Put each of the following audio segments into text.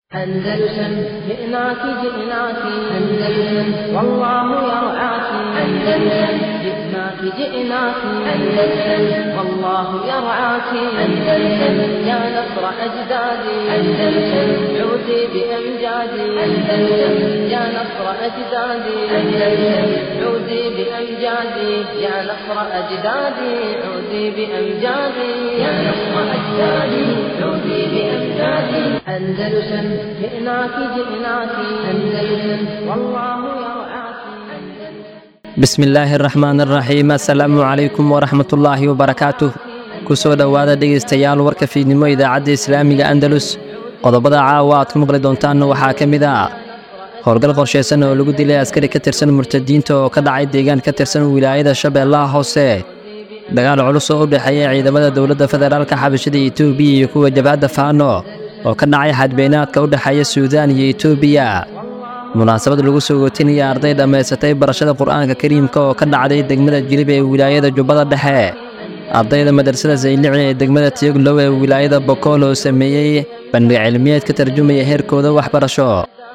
أندلسن جئناك جئناك أندلسن والله يرعاك أندلسن جئناك جئناك أندلسن والله يرعاك أندلسن يا نصر أجدادي أندلسن عودي بأمجادي أندلسن يا نصر أجدادي أندلسن عودي بأمجادي يا نصر أجدادي عودي بأمجادي يا نصر أجدادي عودي بأمجادي أندلسن جئناك جئناك أندلسن والله يرعاك bismi illaahi araxmaan araxiim assalaamu calaykum waraxmat ullaahi wabarakaatuh ku soo dhowaada dhegaystayaal warka fiidnimo idaacadda islaamiga andalus qodobada caawa aad ku maqli doontaan waxaa ka mid ah howlgal qorshaysan oo lagu dilay askari ka tirsan murtadiinta oo ka dhacay deegaan ka tirsan wilaayada shabeellaha hoose dagaal culus oo u dhexeeya ciidamada dowladda federaalka xabashada etoobiya iyo kuwa jabhadda faano oo ka dhacay xadbeynaadka u dhexeeya suudaan iyo etoobiya munaasabad lagu soo gootinaya arday dhammaysatay barashada qur'aanka kariimka oo ka dhacday degmada jilib ee wilaayada jubbada dhexe ardayda madrasada saylici ee degmada tiyoglow ee wilaayada bokool oo sameeyey bandhig cilmiyeed ka tarjumaya heerkooda waxbarasho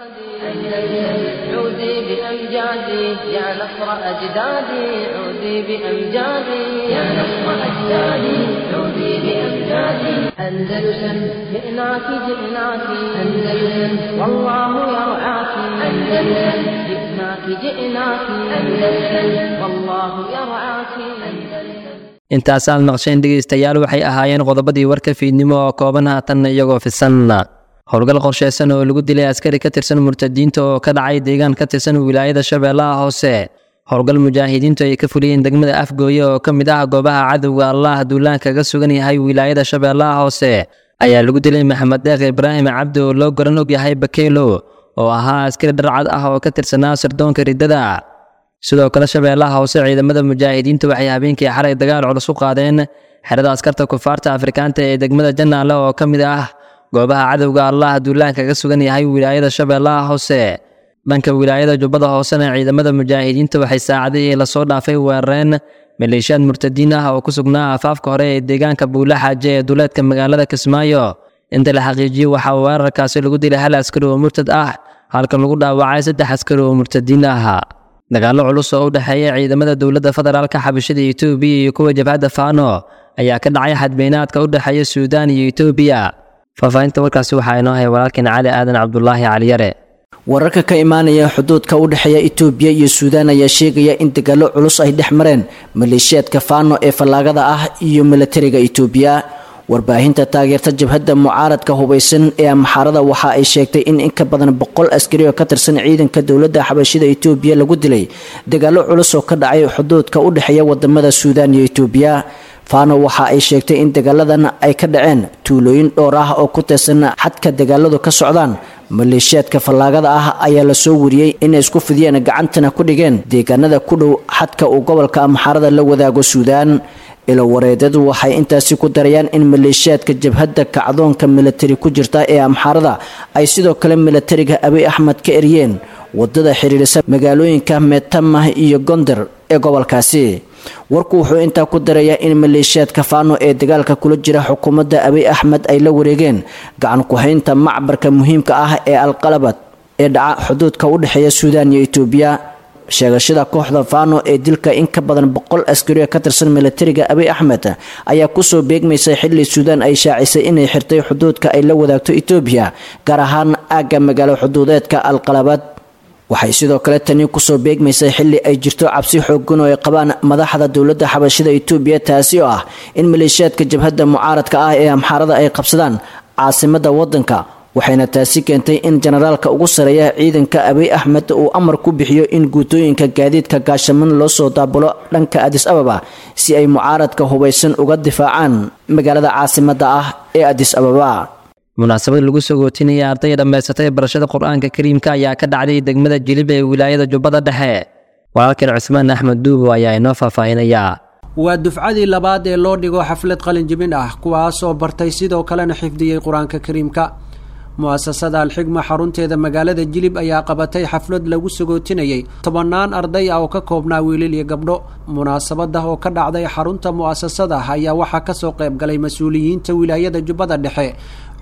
عودي بأمجادي يا نصر أجدادي عودي بأمجادي يا نصر أجدادي عودي بأمجادي أندلسن جئناك جئناك أندلسن والله يرعاك أندلسن جئناك جئناك أندلسن والله يرعاك أندلسن intaasaad maqsheen dhegaystayaal waxay ahaayeen qodobadii warka fiidnimo oo kooban haatanna iyagoo fisan howlgal qorshaysan oo lagu dilay askari ka tirsan murtadiinta oo ka dhacay deegaan ka tirsan wilaayada shabeellaha hoose howlgal mujaahidiintu ay ka fuliyeen degmada afgooye oo ka mid ah goobaha cadowga allah duulaan kaga sugan yahay wilaayada shabeellaha hoose ayaa lagu dilay maxamed deeq ibraahim cabdi oo loo garan og yahay bakeelo oo ahaa askari dharcad ah oo ka tirsanaa sirdoonka riddada sidoo kale shabeellaha hoose ciidamada mujaahidiinta waxay habeenkii xalay dagaal culus u qaadeen xerada askarta kufaarta afrikaanta ee degmada janaale oo ka mid ah goobaha cadowga allah duulaan kaga sugan yahay wilaayada shabeellaha hoose dhanka wilaayada jubbada hoosena ciidamada mujaahidiinta waxay saacadihii lasoo dhaafay weerareen maleeshiyaad murtadiin ah oo ku sugnaa afaafka hore ee deegaanka buula xaaje ee duleedka magaalada kismaayo inta la xaqiijiyey waxaa weerarkaasi lagu dilay hal askari oo murtad ah halka lagu dhaawacay saddex askari oo murtadiin ah dagaallo culus oo u dhexeeya ciidamada dowladda federaalka xabashada etoobiya iyo kuwa jabhadda faano ayaa ka dhacay xadbeynaadka u dhexeeya suudaan iyo etoobiya faahfaahinta warkaasi waxaa inoo hay walaalkeen cali aadan cabdulaahi caliyare wararka ka imaanaya xuduudka u dhexeeya itoobiya iyo suudaan ayaa sheegaya in dagaallo culus ay dhex mareen maleeshiyaadka faano ee fallaagada ah iyo milatariga itoobiya warbaahinta taageerta jabhadda mucaaradka hubaysan ee amxaarada waxa ay sheegtay in in ka badan boqol askari oo ka tirsan ciidanka dowladda xabashida itoobiya lagu dilay dagaallo culus oo ka dhacay xuduudka u dhexeeya wadamada suudaan iyo itoobiya fano waxa ay sheegtay in dagaaladan ay ka dhaceen tuulooyin dhowr ah oo ku tirsan xadka dagaaladu ka socdaan maleeshiyaadka fallaagada ah ayaa lasoo wariyey inay isku fidiyeen gacantana ku dhigeen deegaanada ku dhow xadka uu gobolka amxaarada la wadaago suudaan ilowareedadu waxay intaasi ku darayaan in maleeshiyaadka jabhadda kacdoonka milatari ku jirta ee amxaarada ay sidoo kale milatariga abiy axmed ka eryeen wadada xiriirisa magaalooyinka meetamah iyo gonder ee gobolkaasi warku wuxuu intaa ku darayaa in maleeshiyaadka faano ee dagaalka kula jira xukuumadda abiy axmed ay la wareegeen gacan ku-haynta macbarka muhiimka ah ee alqalabad ee dhaca xuduudka u dhexeeya suudaan iyo itoobiya sheegashada kooxda faano ee dilka in ka badan boqol askarioo ka tirsan milatariga abiy axmed ayaa kusoo beegmaysay xilli suudaan ay shaacisay inay xirtay xuduudka ay la wadaagto itoobiya gaar ahaan aagga magaalo xuduudeedka alqalabad waxay sidoo kale tani kusoo beegmaysay xilli ay jirto cabsi xoogan oo ay qabaan madaxda dowladda xabashida itoobiya taasi oo ah in maleeshiyaadka jabhadda mucaaradka ah ee amxaarada ay qabsadaan caasimada wadanka waxayna taasi keentay in jenaraalka ugu sareeya ciidanka abiy axmed uu amar ku bixiyo in guutooyinka gaadiidka gaashaman loo soo daabulo dhanka adis ababa si ay mucaaradka hubaysan uga difaacaan magaalada caasimada ah ee adis ababa munaasabad lagu soo gootinaya arday dhammaysatay barashada qur-aanka kariimka ayaa ka dhacday degmada jilib ee wilaayada jubbada dhexe walaalkeen cusmaan axmed duubo ayaa inoo faahfaahinayaa waa dufcadii labaad ee loo dhigo xaflad qalinjibin ah kuwaasoo bartay sidoo kalena xifdiyey qur-aanka kariimka mu-asasada alxigma xarunteeda magaalada jilib ayaa qabatay xaflad lagu sagootinayay tobannaan arday ah oo ka koobnaa wiilil iyo gabdho munaasabada oo ka dhacday xarunta mu-asasada ayaa waxaa kasoo qayb galay mas-uuliyiinta wilaayada jubbada dhexe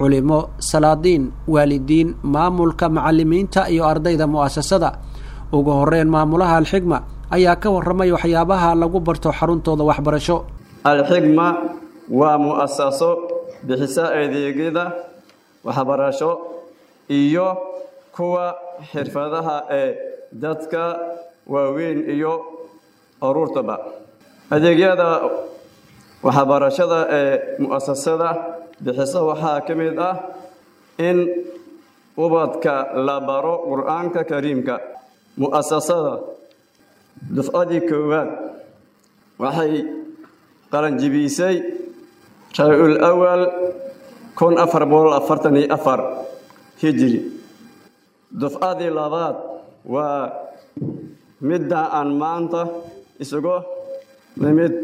culimo salaadiin waalidiin maamulka macalimiinta iyo ardayda mu'asasada ugu horeyn maamulaha alxigma ayaa ka warramay waxyaabaha lagu barto xaruntooda waxbarasho alxigma waa mu'asaso bixisa adeegyada waxbarasho iyo kuwa xirfadaha ee dadka waaweyn iyo aruurtaba adeegyada waxbarashada ee mu'asasada bixisa waxaa ka mid ah in ubadka la baro qur-aanka kariimka mu'asasada dufcadii koowaad waxay qalanjibisay rabiul awal kun afar boqol afartan iyo afar hijiri dufcadii labaad waa midda aan maanta isugu nimid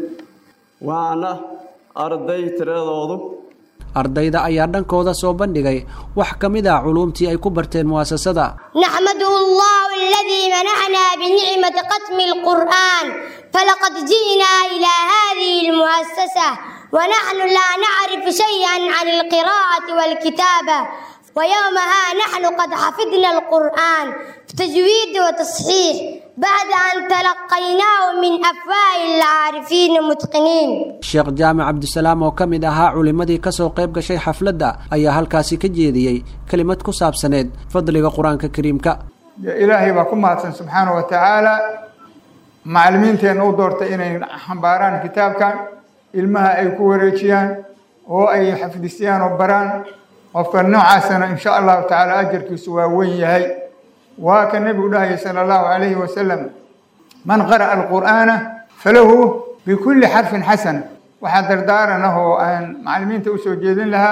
waana arday tiradoodu ardayda ayaa dhankooda soo bandhigay wax ka mid ah culuumtii ay ku barteen mu'asasada نحمده الله الذي منحنا بنعمة ختم القرآن فلقد جئنا إلى هذه المؤسسة ونحن لا نعرف شيئا عن القراءة والكتابة ويومها نحن قد حفظنا القرآن بتجويد وتصحيح بعد أن تلقيناه من أفواه العارفين المتقنين sheekh jaamac cabdisalaam oo ka mid ahaa culimmadii kasoo qayb gashay xafladda ayaa halkaasi ka jeediyey kelimad ku saabsaneed fadliga qur-aanka kariimka ilaahay baa ku mahadsan subxaana wa tacaala macallimiinteenna u doortay inay xambaaraan kitaabkan ilmaha ay ku wareejiyaan oo ay xafdisiyaan oo baraan qofka noocaasana insha allahu tacaala ajarkiisu waa weyn yahay waa ka nebigu dhahaya sala allahu calayhi wasalam man qara'a alqur'aana falahu bikulli xarfin xasana waxaa dardaaran ah oo aan macallimiinta usoo jeedin lahaa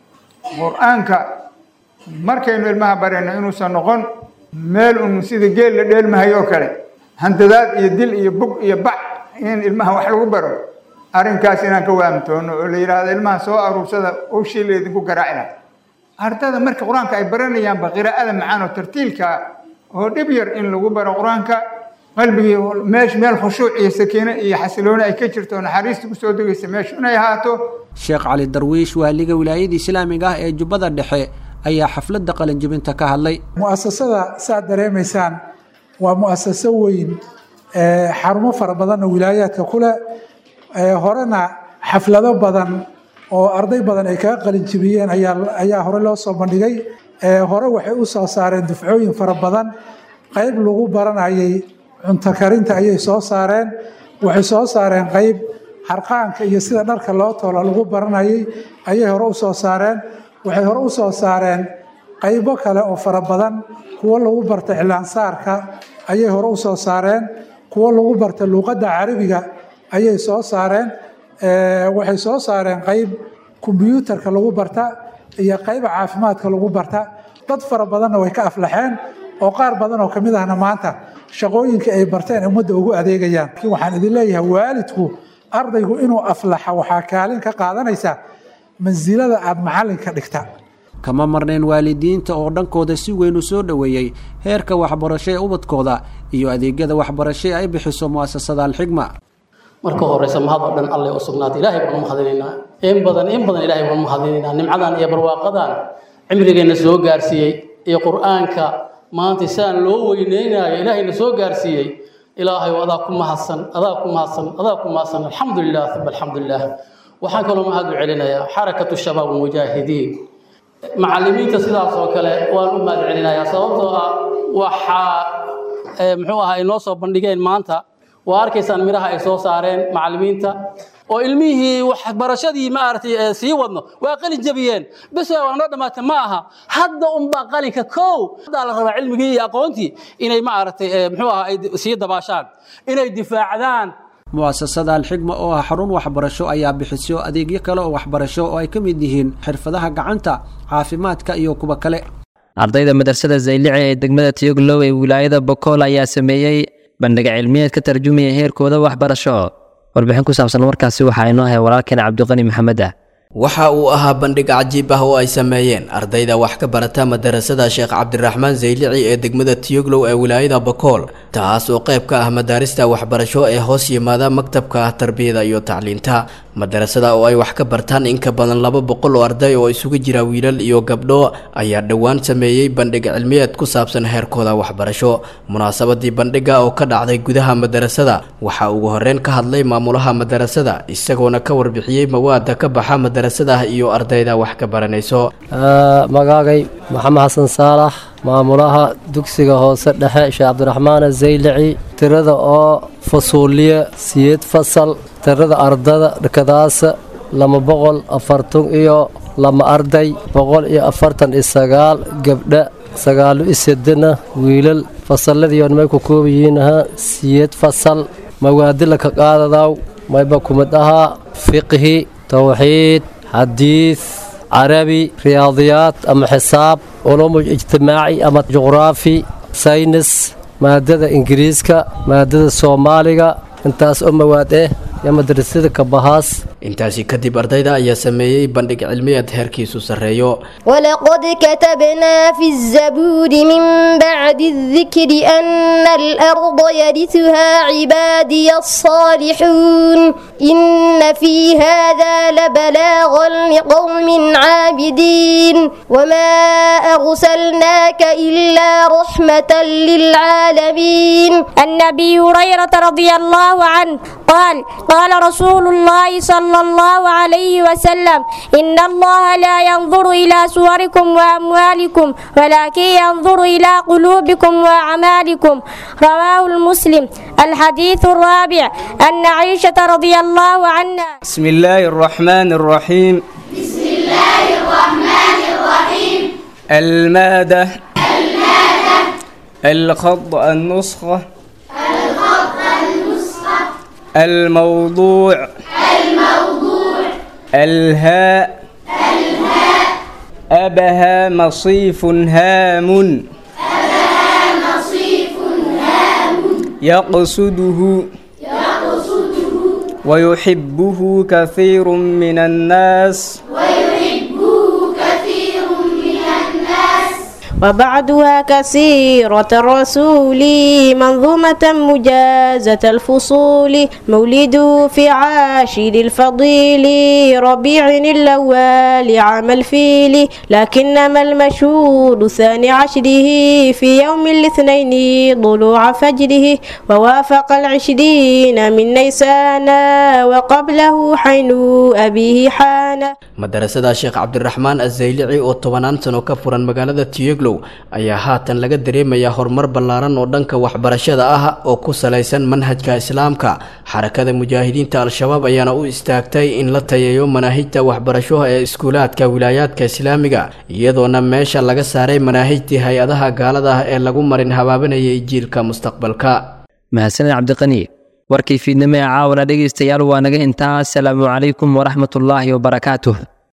qur-aanka markaynu ilmaha barayno inuusan noqon meel un sida geel la dheelmahayo oo kale handadaad iyo dil iyo bug iyo bac in ilmaha wax lagu baro arrinkaas inaan ka waamtoono oo la yidhaahdo ilmaha soo aruursada owshii laydinku garaaci laha ardada marka qur-aanka ay baranayaanba qiraa'ada macaan oo tartiilka oo dhib yar in lagu baro qur-aanka qalbigii meesh meel khushuuc iyo sakiino iyo xasilooni ay ka jirto naxariista kusoo degaysa meeshu inay ahaato sheekh cali darwiish waaliga wilaayada islaamiga ah ee jubbada dhexe ayaa xafladda qalinjibinta ka hadlay mu'asasada saad dareemaysaan waa mu'asaso weyn xarumo fara badanna wilaayaadka ku leh horena xaflado badan oo arday badan ay kaga qalinjibiyeen ayaa hore loo soo bandhigay hore waxay u soo saareen dufcooyin fara badan qayb lagu baranayay cunto karinta ayay soo saareen waxay soo saareen qayb harqaanka iyo sida dharka loo toola lagu baranayay ayay hore u soo saareen waxay hore u soo saareen qaybo kale oo fara badan kuwo lagu barta iclaansaarka ayay hore u soo saareen kuwo lagu barta luuqadda carabiga ayay soo saareen waxay soo saareen qayb kombyuutarka lagu barta iyo qayba caafimaadka lagu barta dad fara badanna way ka aflaxeen oo qaar badan oo kamid ahna maanta shaqooyinka ay barteen ummadda ugu adeegayaan laakiin waxaan idin leeyahay waalidku ardaygu inuu aflaxa waxaa kaalin ka qaadanaysa mansilada aada macallinka dhigta kama marnayn waalidiinta oo dhankooda si weyn u soo dhoweeyey heerka waxbarasho ee ubadkooda iyo adeegyada waxbarasho ee ay bixiso mu'asasada alxigma marka horeysa mahad oo dhan alle u sugnaatay ilaahay baan u mahadinaynaa in badan in badan ilaahay baan u mahadinaynaa nimcadan iyo barwaaqadan cimrigeenna soo gaarsiiyey iyo qur-aanka maanta sidaan loo weyneynayo ilaahayna soo gaarsiiyey ilaahay adaa ku mahadsan adaa ku mahadsan adaa ku mahadsan alxamdulilah uma alxamdulilah waxaan kaloo mahad u celinayaa xarakatu shabaab mujaahidiin macallimiinta sidaas oo kale waan u mahad celinayaa sababtoo ah waxaa muxuu ahaa ay noo soo bandhigeen maanta waa arkaysaan miraha ay soo saareen macallimiinta oo ilmihii waxbarashadii maaragtay sii wadno waa qalin jabiyeen bes waa noo dhammaatay ma aha hadda unbaa qalinka kow haddaa la rabaa cilmigii iyo aqoontii inay maaragtay muxuu ahaa ay sii dabaashaan inay difaacdaan mu'asasada alxigma oo ah xarun waxbarasho ayaa bixiso adeegyo kale oo waxbarasho oo ay ka mid yihiin xirfadaha gacanta caafimaadka iyo kuwa kale ardayda madrasada zaylici ee degmada tiyoglow ee wilaayada bokool ayaa sameeyey bandhiga cilmiyeed ka tarjumaya heerkooda waxbarasho warbixin ku saabsan warkaasi waxaa inoo ahay walaalkeen cabdiqani maxamed ah waxa uu ahaa bandhig cajiib ah oo ay sameeyeen ardayda wax ka barata madarasada sheekh cabdiraxmaan zaylici ee degmada tiyoglow ee wilaayada bakool taas oo qayb ka ah madaarista waxbarasho ee hoos yimaada maktabka tarbiyada iyo tacliinta madarasada oo ay wax ka bartaan in ka badan laba boqol oo arday oo isugu jira wiilal iyo gabdho ayaa dhowaan sameeyey bandhig cilmiyeed ku saabsan heerkooda waxbarasho munaasabadii bandhiga oo ka dhacday gudaha madarasada waxaa ugu horeyn ka hadlay maamulaha madarasada isagoona ka warbixiyey mawaada ka baxa madarasada iyo ardayda wax ka baranayso magaagay maxamed xasan saalax maamulaha dugsiga hoose dhexe sheekh cabdiraxmaan zaylici tirada oo fasuuliye siyeed fasal tirada ardada dhakadaasa lama boqol afartan iyo lama arday boqol iyo afartan iyo sagaal gabdha sagaalo iyo sedena wiilal fasaladiion may ku koob yihiinaha siyeed fasal mawaadila ka qaadadaw mayba kumid ahaa fiqhi towxiid xadiid carabi riyaadiyaad ama xisaab culumu ijtimaaci ama juqraafi saynis maadada ingiriiska maadada soomaaliga intaas oo mawaad eh iyo madrasada kabahaas intaasi kadib ardayda ayaa sameeyey bandhig cilmiyeed heerkiisu sarreeyo ولقد كتبنا في الزبور من بعد الذكر أن الأرض يرثها عبادي الصالحون إن في هذا لبلاغا لقوم عابدين وما أرسلناك إلا رحمة للعالمين النبي هريرة رضي الله عنه قال قال رسول الله صلى الله عليه وسلم إن الله لا ينظر إلى صوركم وأموالكم ولكن ينظر إلى قلوبكم وأعمالكم رواه المسلم الحديث الرابع أن عائشة رضي الله عنها بسم الله الرحمن الرحيم بسم الله الرحمن الرحيم المادة المادة الخط النسخة الخط النسخة الموضوع الموضوع الهاء الهاء أبها مصيف هام أبها مصيف هام يقصده يقصده ويحبه كثير من الناس ويحبه كثير من الناس وبعدها كثيرة الرسول منظومة مجازة الفصول مولد في عاشر الفضيل ربيع الأول عام الفيل لكنما المشهور ثاني عشره في يوم الاثنين ضلوع فجره ووافق العشرين من نيسان وقبله حين أبيه حان madarasada sheekh cabdiraxmaan azaylici oo tobanaan sano ka furan magaalada tiyeglow ayaa haatan laga dareemayaa horumar ballaaran oo dhanka waxbarashada ah oo ku salaysan manhajka islaamka xarakada mujaahidiinta al-shabaab ayaana u istaagtay in la tayeeyo manaahijta waxbarasho ee iskuulaadka wilaayaadka islaamiga iyadoona meesha laga saaray manaahijtii hay-adaha gaalada ah ee lagu marin habaabanayay jiilka mustaqbalka mahadsaned cabdiqani warkii fiidnimo ee caawana dhegaystayaal waa naga intaa asalaamu calaykum waraxmatullaahi wabarakaatuh